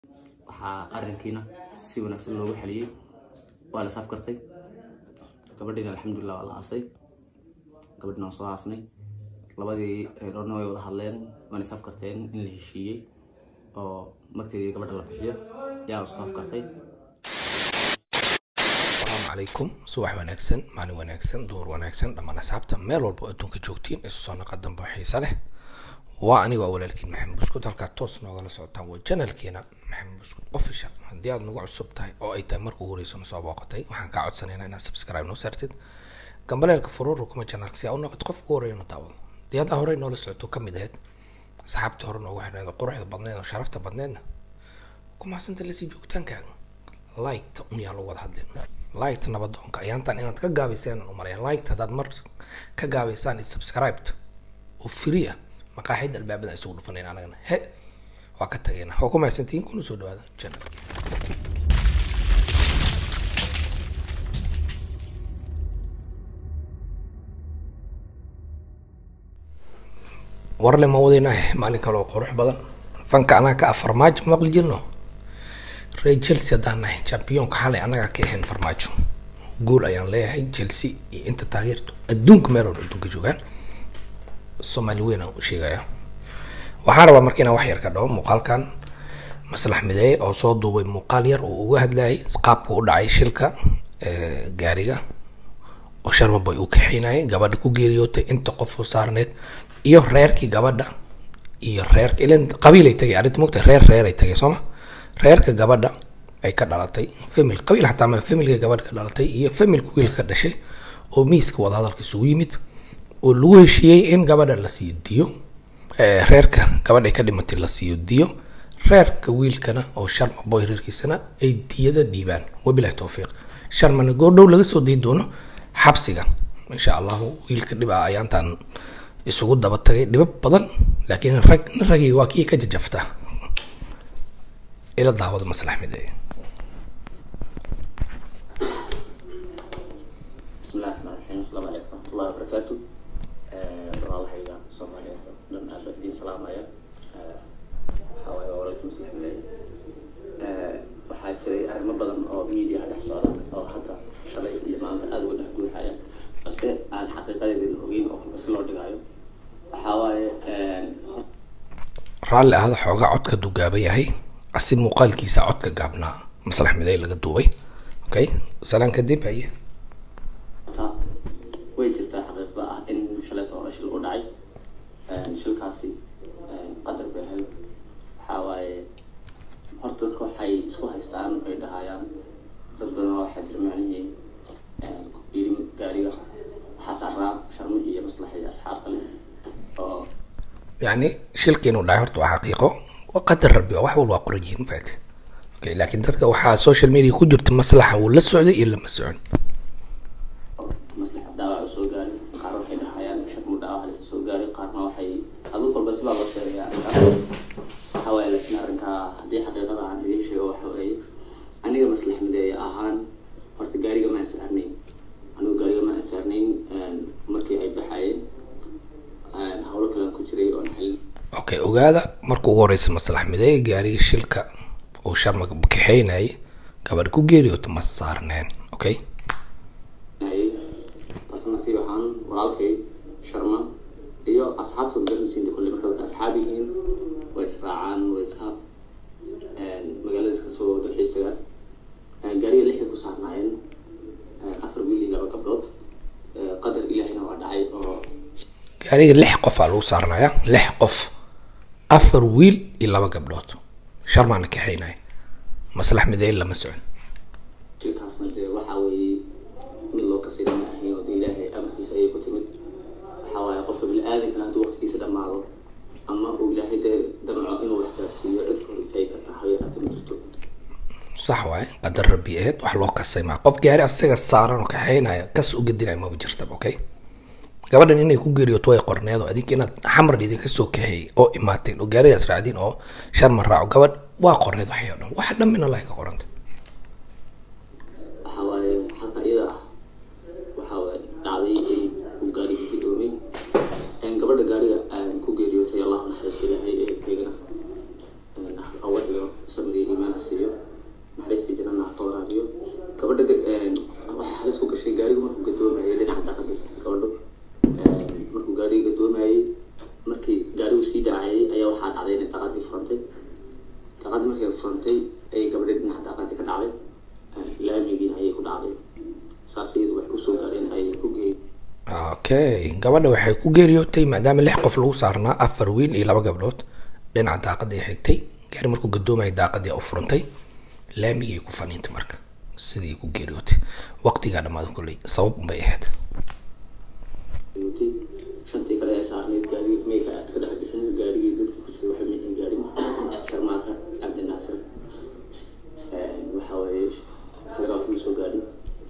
waxaa arinkiina si wanaagsan loogu xeliyey waa la safkartay gabadhiina alxamdulilah waa la aasay gabadhina waan soo aasnay labadii reerona way wada hadleen waana safkarteen in la heshiiyey oo magteedii gabadha la bixiyo yaa la isku afkartay asalaamu calaykum subax wanaagsan maalin wanaagsan duur wanaagsan dhammaan asxaabta meel walba oo adduunka joogtiin isu soo naqa dambe oo xiisa leh waa aniga waa walaalkiin maxamed buskud halkaa toos noogala socotaan waa janalkeena maxamed buskud official haddii aad nagu cusub tahay oo ay tahay marka ugu horeysa na soo booqatay waxaan kaa codsanaynaa inaad subscribe noo saartid gambaleelka furuuru kuma janalka si aa u noqoto qofka ugu horeeya na daawado haddii haddaa horey noola socoto ka mid ahayd asxaabtii hore noogu xirneed oo quruxda badneed oo sharafta badneedna ku mahadsanta lasii joogitaankaaga liked un yaa lagu wada hadlin liked nabadoonka ayaantan inaad ka gaabaysaan u malaya liked haddaad mar ka gaabaysaan is subscribed oo free ah maqaaxida albaabada isugu dhufanayna anagana he waa ka tagayna waa ku mahadsantihiin kuna soo dhawaada channelka warle ma wadaynaah maalin kale oo qurux badan fanka anaga ka ah farmaajo maqli jirno reer chelsea haddaan nahay championka xalay annagaa ka ahayn farmaajo guul ayaan leeyahay chelsea iyo inta taageerto adduunka meel walba adduunka joogaan soomaali weyn aan u sheegaya waxaan rabaa marka inaan wax yar ka dhaho muuqaalkan maslax mideeye oo soo duubay muuqaal yar oo uga hadlayay qaabka u dhacay shilka gaariga oo sharmaboy uu kaxeynayay gabadha ku geeriyootay inta qof oo saarneed iyo reerkii gabadha iyo reerka ilan qabiilay tagay arrinta mogta reer reeray tagay sooma reerka gabadha ay ka dhalatay famil qabiil xataa ma familka gabadha ka dhalatay iyo familka wiilka ka dhashay oo miiska wadahadalka isugu yimid oo lagu heshiiyey in gabadha la siiyo diyo reerka gabadha ay ka dhimatay la siiyo diyo reerka wiilkana oo sharma boy reerkiisana ay diyada dhiibaan wabilahi towfiiq sharmana goordhow laga soo dayi doono xabsiga insha allahu wiilka dhib ah ayaantan isugu daba tagay dhibab badan laakiin rag nin ragii waa kii ka jajafta ila daawada maslax mideeye bismillahi raxmaan raxiim asalaamu calaykum waraxmatullahi wabarakaatu walaalahayga soomaaliyeed oo dhan aad baan idiin salaamaya waxaa waaye waa walaalkii maslax mideeye waxaa jiray arrimo badan oo media dhex socda oo hadda shalay iyo maanta aada uga dhex guuxaya balse aan xaqiiqadeedin ogeyn oo kolba si loo dhigaayo waxaa waaye raalli ahada xoogaa codka dugaaba yahay asi muuqaalkiisa codka gaabnaa maslax mideeye laga duubay okay salaan kadib haye ta way jirtaa xaqiiqda ah in shalayta hore shil u dhacay shilkaasi qadar bay ahayd waxaa waaye horta dadka waxay isku haystaan ay dhahayaan dad badan oo waxaa jira macnihii yiri gaariga waxaa saaraa sharmo iyo maslax iyo asxaab kale oo yani shilka inuu dhacay horta waa xaqiiqo waa qadar rabbi wax walba waa qoran yihiin faati okay laakiin dadka waxaa social media ku jirta maslaxa wuu la socday iyo lama socon maslaxa dhaawac soo gaaray qaar waxay dhahayaan shakmu dhaawac halisa soo gaaray qaarna waxay aduu kolba sibaa loo sheegaya arrinkaas waxaa waaye laakiin arrinkaa haddii xaqiiqada aan idiin sheego waxa weeye aniga maslax mideeye ahaan horta gaariga ma ansaarnayn anigu gaariga ma ansaarnayn markii ay baxayeen hawlo kalean ku jiray oon xalin okay ogaada marka ugu horeysa maslax mideeye gaariga shilka uu sharma kaxeynayay gabadha ku geeriyoota ma saarneen okay hayay balse nasiib ahaan walaalkay sharma iyo asxaabtood garanaysiinta kolle marka dadka asxaab yihiin way israacaan way iska magaalada iska soo dalxiis tagaan gaariga lixday ku saarnaayeen afar wiil iyo laba gabdhood qadar ilaahina waa dhacay oo gaariga lix qof aa lagu saarnaya lix qof afar wiil iyo laba gabdhood sharmaana kaxeynaya maslax mideeye lama socon shilkaasna dee waxaa weeye mid loo kasayda ma ahayn oo dee ilaahay amarkiisa ayay ku timid waxaa waaye qofka bini-aadanka hadduu waqtigiisa dhammaado ama uu ilaahay dee damco inuu wax gaarsiiyo cid ka hor istaagi karta habeeraata ma jirto sax waaye qadar rabbi aheyd wax loo kasay maa qof gaari asaga saaran oo kaxeynaya kas u gedinaya maba jirtaba okay gabadhan inay ku geeriyooto way qorneed oo adinka inaad xamar idinka soo kaxeeyay oo imaateen oo gaarigaas raacdin oo sharma raaco gabadh waa qorneed waxay o dhan wax dhamina lahay ka qoranta waxaa waaye xalka iyada ah waxaa waaye dhacday in uu gaariga gudoomay gabadha gaariga ku geeriyootay allahu naxariisto ilaahay ehelkeygana awadiyo samriga daaqad markay furantay ayay gabadhii dhinaca daaqadii ka dhacday laamigiina ayay ku dhacday saas iyadu waxay usoo gaadheen ayay ku geeyey okay gabadha waxay ku geeriyootay maadaama lix qof lagu saarnaa afar wiil iyo laba gabdhood dhinaca daaqadii xigtay gaari markuu gadoomaya daaqadii u furantay laamigii ku faniintay marka sidii ku geeriyootay waqtigaa dhammaada kolley sabab unbay ahayd geeriyootay shantii kale ee saarneyd gaarigii mayka ka dhex bixin gaarigii dadka ku jiray waxay maysan gaarin sharmaarka cabdi naasir waxa weeye isagana wax ma soo gaadhin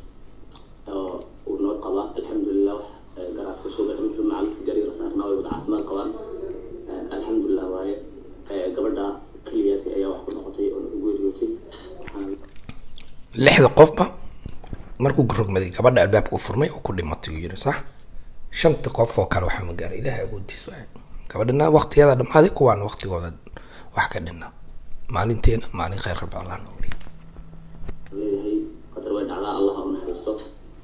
oo uu noo qabaa alxamdulilah wax garaafka soo gaadhin intii macalinka gaariga la saarnaa way wada caafimaad qabaan alxamdulilah waaye gabadha keliyaadka ayaa wax ku noqotay oo nagu geeriyootay waxaan lixda qofba markuu rogmaday gabadha albaabka u furmay oo ku dhimatay uu yiri sax shanta qof oo kale waxaa ma gaaray ilaahay awoodiis waay gabadhina waqtigeeda dhammaaday kuwaana waqtigooda wax ka dhinna maalinteena maalin khayr qabta allah nooli leeyahay qadar way dhacdaa allah ha u naxariisto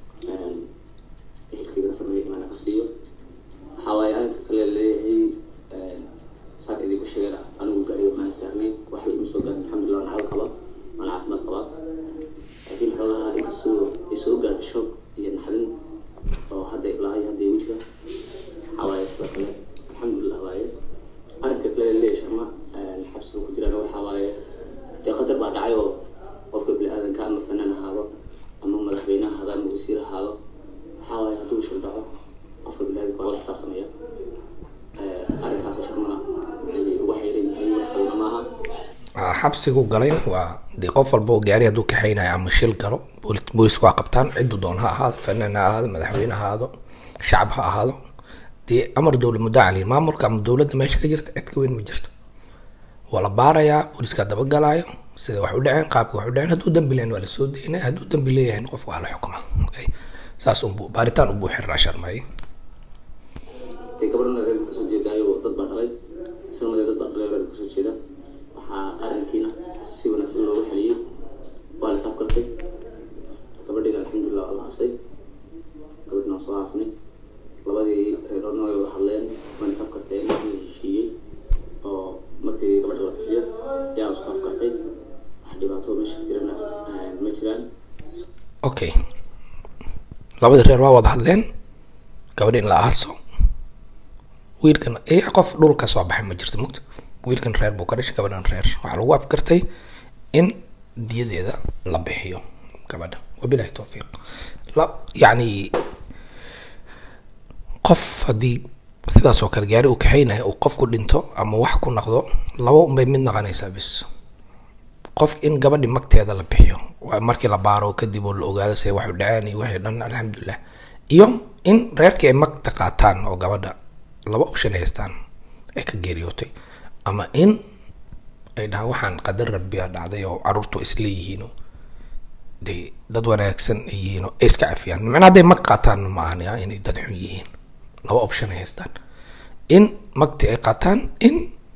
ehelkeyga sameeya imaana ka siiyo waxaa waaye arrinka kale leeyahay saan idinku sheegeen anigu gaariga maan saarnayn waxba ima soo gaarin alxamdulilah nacad qaba waan caafimaad qabaa laakiin xoogaha inkastoo ay soo gaadhay shoog iyo naxdin oo hadda ilaa iyo hadda igu jira waxaa waaye sidoo kale alxamdulilah waaye arrinka kale leeyahay sharma xabsiga ku jiraan waxaa waaye dee qadar baa dhacay oo qofka bini-aadanka ama fanaan ahaado ama madaxweyne ahaado ama wasiir ahaado waxaa waaye hadduu shil dhaco qofka bini-aadanka waa la xisaabtamaya arrinkaasoo sharmana waxay ugu xayran yihiin wax kalena maaha Ah, xabsigu galayna waa dee qof walba oo gaari hadduu kaxaynayo ama shil galo bool- boolisku waa qabtaan ciddu doon ha ahaado fanaan ha ahaado madaxweyne ha ahaado shacab ha ahaado dee amar dowla muddo cali maamulka ama dowladda meesha ka jirta cid ka weyn ma jirto waa la baarayaa booliska dabagalaayo sida wax u dhaceen qaabka wax u dhaceen hadduu dambi leeyahin waa lasoo daynaya hadduu dambi leeyahin qofka waa la xukuma okay saas unbu baaritaan unbuu xirnaa sharmay dee gabadhana reerka kasoo jeedaayo dad baa dhalay isagana dee dad baa dhalay oo reerka kasoo jeeda waxaa arrinkiina si wanaagsan loogu xeliyey waa la saafkartay gabadhiina alxamdulilah waa la hasay gabadhina waa soo haasnay labadii reeroodna way wada hadleen waana saafkarteen in la heshiiyey oo markii gabadha la bixiyo ayaa isku afkartay wax dhibaato meesha ka jirana ma jiraan okay labadii reer waa wada hadleen gabadhi in la aaso wiilkan eh qof dhul ka soo baxay ma jirto mugta wiilkan reer buu ka dhashay gabadhan reer waxaa lagu afkartay in diyadeeda la bixiyo gabadha wabilahi towfiiq la yacni qof haddii sidaas oo kale gaari uu kaxaynayo uu qof ku dhinto ama wax ku naqdo laba unbay mid naqanaysaa bis qof in gabadhi magteeda la bixiyo waa markii la baaro kadib oo la ogaado se waxu dhaceen iyo wixii dhan alxamdulilah iyo in reerkii ay magta qaataan oo gabadha laba option ay haystaan ay ka geeriyootay ama in ay dhahaan waxaan qadar rabbiya dhacday oo caruurtu isleeyihiino de dad wanaagsan ay yihiin oo ay iska cafiyaan macnaa hadday mag qaataan ma ahan ya inay dad xun yihiin laba option ay haystaan in magti ay qaataan in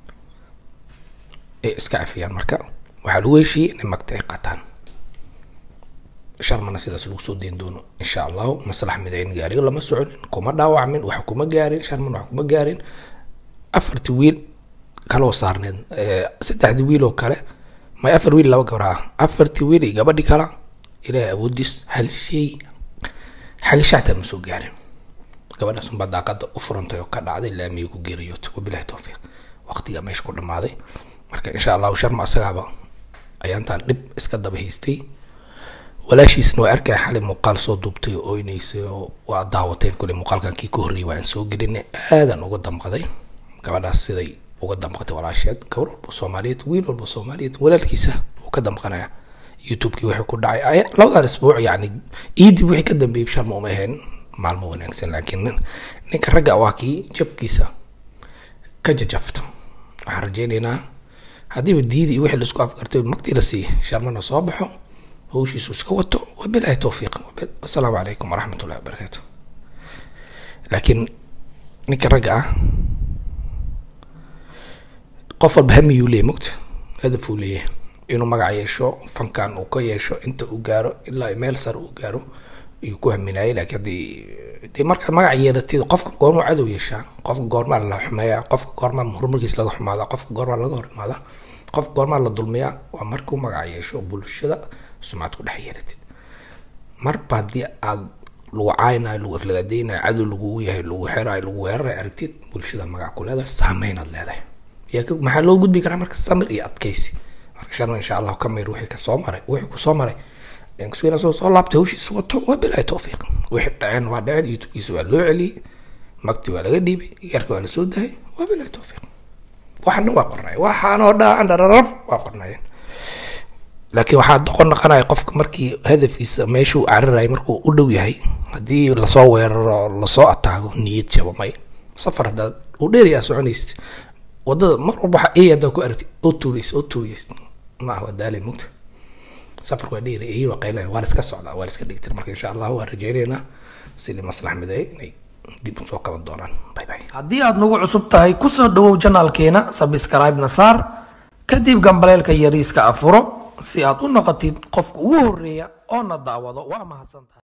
ay iska cafiyaan marka waxaa lagu heshiiyey inay magta ay qaataan sharmana sidaas lagu soo deyn doono insha allahu maslax midayn gaariga lama soconin kuma dhaawacmin wax kuma gaarin sharman wax kuma gaarin afartii wiil kaloo saarneed saddexdii wiil oo kale may afar wiil laba gabar ah afartii wiil iyo gabadhi kala ilaahay awoodiis hal shay xagashactaa ma soo gaarin gabadhaas unbaa daaqada u furantay oo ka dhacday laamiga ku geeriyootay wabilahi towfiiq waqtigaa meesha ku dhamaaday marka insha allahu sharma asagaaba ayaantaan dhib iska daba haystay walaashiisna waa arkaya xalay muuqaal soo duubtay oo oyneysay oo waa daawateen kule muuqaalkan kii ka horreeyay waan soo gelinay aadan uga damqaday gabadhaas siday uga damqatay walaasheed gabar walba soomaaliyeed wiil walba soomaaliyeed walaalkiisa uu ka damqanaya youtubekii wixii ku dhacay ay labadan isbuuc yacni iidib wixii ka dambeeyay sharma uma ahayn maalmo wanaagsan laakiin nin ninka ragga waa kii jabkiisa ka jajafto waxaan rajeynaynaa haddiiba diidi iyo wixii laisku afgartay magtii la siiyey sharmana soo baxo hawshiisu iska wato wabilahi towfiiq wasalaamu calaykum waraxmat ullahi wabarakaatu laakiin ninka ragga ah qof walba hamiyuu leeyahy mogta hadaf uu leeyahay inuu magac yeesho fankan uu ka yeesho inta uu gaaro ilaa meel sare uu gaaro ayuu ku haminayay laakiin haddii dee markaad magac yeelatid qofka goormaa cadow yeeshaa qofka goormaa la xumeeyaa qofka goormaa horumarkiis laga xumaada qofka goormaa laga hor imaada qof goormaa la dulmiyaa waa markuu magac yeesho oo bulshada sumcad ku dhex yeelatid marba haddii aad lagu caaynayo lagu aflagadeynayo cadow lagugu yahay lagu xerayo lagu weerarayo aragtid bulshada magac ku leedahay saameynaad leedahay yaa ka- maxaa loo gudbi karaa marka samir iyo adkeysi marka shan insha allahu ka mir wixii kasoo maray wixii kusoo maray kuswina soo soo laabtay hawshiisa wato waa bilaahi towfiiq wixii dhaceen waa dhaceen youtubekiisa waa loo celiyey magti waa laga dhiibay yarka waa lasoo dahay waa bilaahi towfiiq waxana waa qornay waxaanoo dhan dhararaf waa qornayeen laakiin waxaa doqon noqonaya qofka markii hadafkiisa meeshuu cararaya markuu u dhow yahay haddii lasoo weeraro lasoo ataago niyad jabamay safar haddaad u dheeriyaa soconaysid wadada mar walba waxa ey haddaa ku aragtid oo tuuraysid oo tuuraysid ma ah waa daalay mugta safarku waa dheeri eyi waa qaylan waa la iska socdaa waa la iska dhigtir marka insha allah waan rajaynaynaa sidii maslax mideey inay dib usoo kaban doonaan bye bye haddii aad nagu cusub tahay kusoo dhawow janaalkeena sabscribe-na saar kadib gambaleelka yariiska afuro si aad u noqotid qofka ugu horeeya oo na daawado waa mahadsantahay